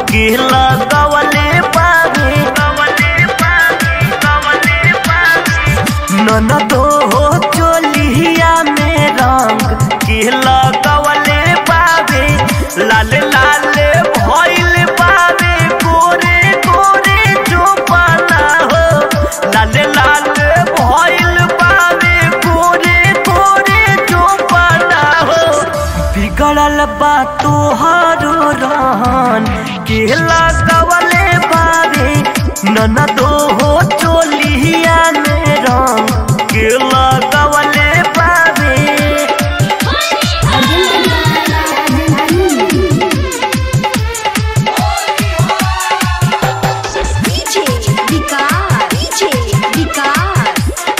के लगवले बावे ननदो हो चोलिया में रंग के लगवले बावे लाल लाल भइल बावे गोरे गोरे जो पाना हो लाल लाल भइल बावे गोरे गोरे जो पाना हो बिगड़ल बा तोहारो रहन के लगवले बावे ननदो हो चोलिया में रंग के लगवले बावे DJ विकास DJ विकास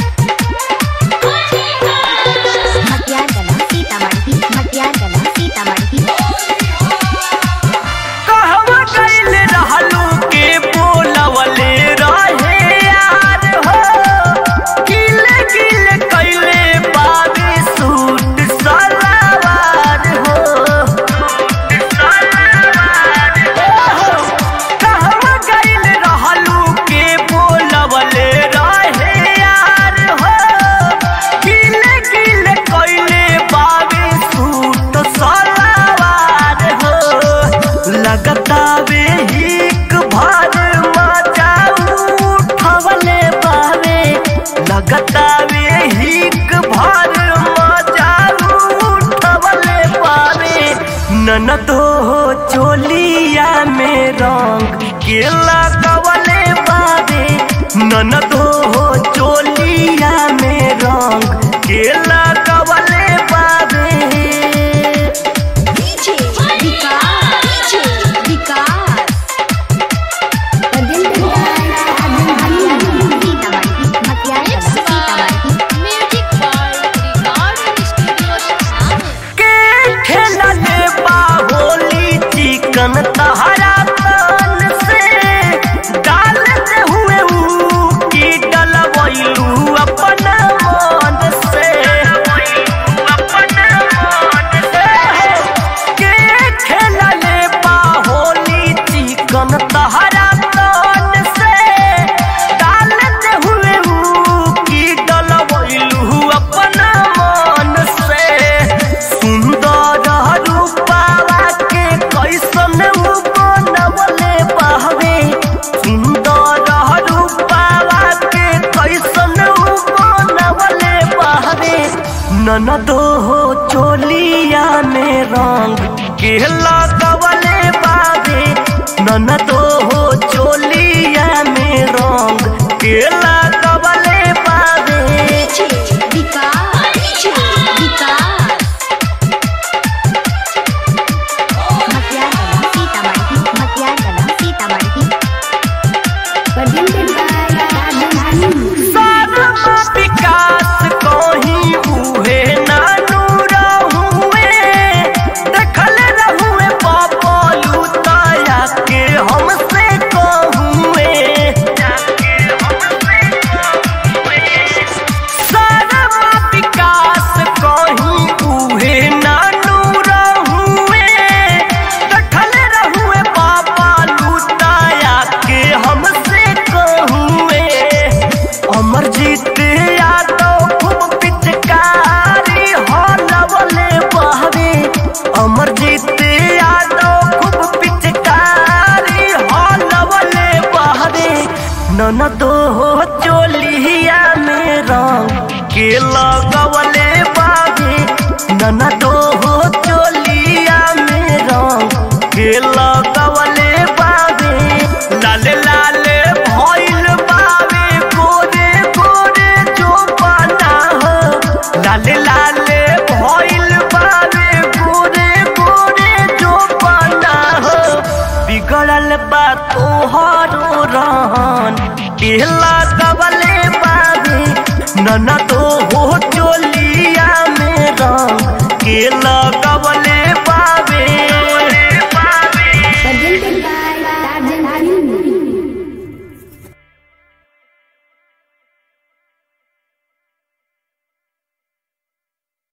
मटियागला सीतामढ़ी मटियागला सीतामढ़ी कहवा गइल रहलू के बोलवले रहे यार हो गिल गिल कइले बाबे सूट सलवार हो कहवा गइल रहलू के बोलवले रहे यार हो गिल गिल कइले बाबे सूट सलवार हो लगता वे हिक भर मजा उठवले बावे लगता वे हिक भर मजा उठवले बावे ननदो हो चोलिया में रंग के लगवले बावे ननदो हो चोलिया में रंग के लगवले बावे DJ विकास DJ विकास सीतामढ़ी मटियागला Sitamarhi music by record studio के खेलले बाहोली चिकन तहरा तन से डालते हुए ऊ की डलवैलू अपना मन से के खेलले बाहोली चिकन तहरा तन से डालते हुए ऊ की डलवैलू अपना मन से सुंदर रूपावा के कैसन ऊ बनवले बहवे सुंदर रूपावा के कैसन ऊ बनवले बहवे ननदो हो चोलिया में रंग के लगवले बावे ननदो हो चोलिया में रंग के लगवले बावे DJ विकास DJ विकास मटियागला सीतामढ़ी मटियागला सीतामढ़ी सारा विकास कहीं उहे नानू रहुए देखल रहुए पापलू ताया के हमसे कहुए सारा विकास कहीं उहे नानू रहुए देखल रहुए पापलू ताया के हमसे कहुए अमरजीत यादव खूब पिचकारी हलवले बहवे अमरजीत यादव खूब पिचकारी हलवले बहवे ननदो हो चोलिया में रंग के लगवले बावे ननदो हो चोलिया में रंग के लगवले बावे लाल लाल भइल बावे गोरे गोरे जो पाना हो लाल लाल भइल बावे गोरे गोरे जो पाना हो बिगड़ल बा तोहरो रहन के लगवले बावे ननदो हो